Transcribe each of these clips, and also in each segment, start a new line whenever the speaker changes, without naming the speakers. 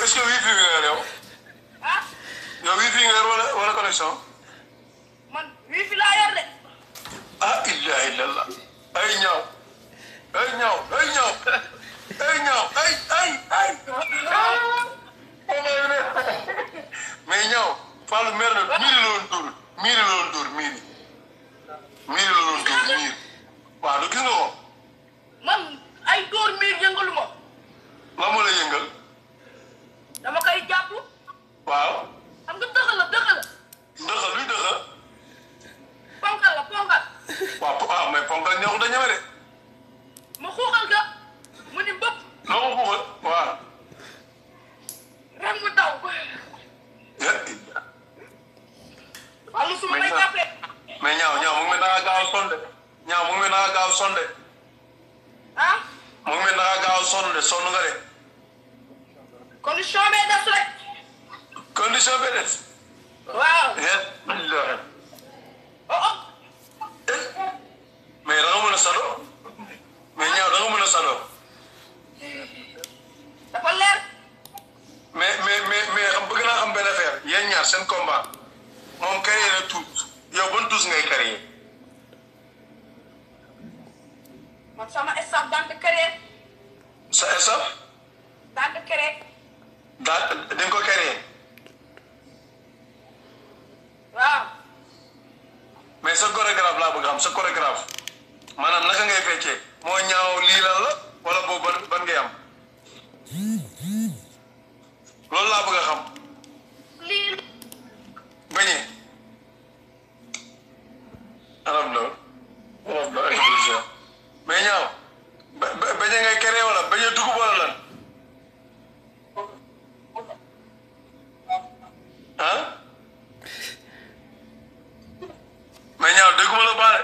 est-ce que wifi nga yor yow
ah
yow wifi nga yor wala wala connexion
man wifi laa yor de
ah ilaha illallah ay ñaaw ay ñaaw ay ñaaw ay ñaaw ay ay ay mais ñaaw Fallou mer na miiri la woon dóor miiri la woon dóor miiri miiri la woon dóor miiri waaw du gis nga ko
man ay dóor miir yëngalu ma
lan moo la yëngal
dama koy jàpp
waaw
xam nga dëgg la dëgg la
dëxa luy dëxa
ponkal la ponkal
waaw po- ah mais ponkal ñëw da ñeme de
ma xuuxal ga mu ni bëpp
loo ko xuuxal waaw
rek mu daw wàllu su ma lay jàppee
mais ñaaw ñaaw mu ngi mel da nga gaaw a sonn de ñaaw mu ngi mel da nga gaaw a sonn de
ah
mu ngi mel da nga gaaw a sonn de sonn nga de
condition bee des rek
condition bi des
waaw
yéen alhamdulilah
oh oh
mais da nga mën a sado mais ñaaw da nga mën a sado
dafa leer
mais mais mais mais xam bëgg naa xam benn affaire yéen ñaar seen combat moom carrière na tuut yow ban tuus ngay carrière
man sama staff daan de créer
sa staff
daan de créer
daa di nga ko carrière
waaw
mais sa chorégraphe laa bëgg a xam sa chorégraphe maanaam naka ngay feccee moo ñaaw lii lan la wala boobu ban ban ngay am loolu laa bëgg a xam
lii
bañee alhamdulilah alhamdulilah mais ñaaw ba ba bañee ngay créé wala bañee dugub wala lan ah mais ñaaw dégguma la baale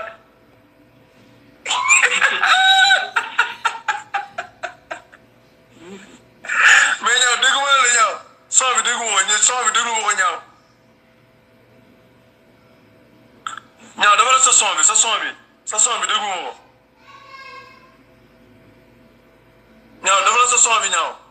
mais ñaaw dégguma la ñaaw son bi dégguma ko ñi son bi dégguma ko ñaaw ñaaw dafa la sa son bi sa son bi sa son bi dégguma ko ñaaw dafa la sa son bi ñaaw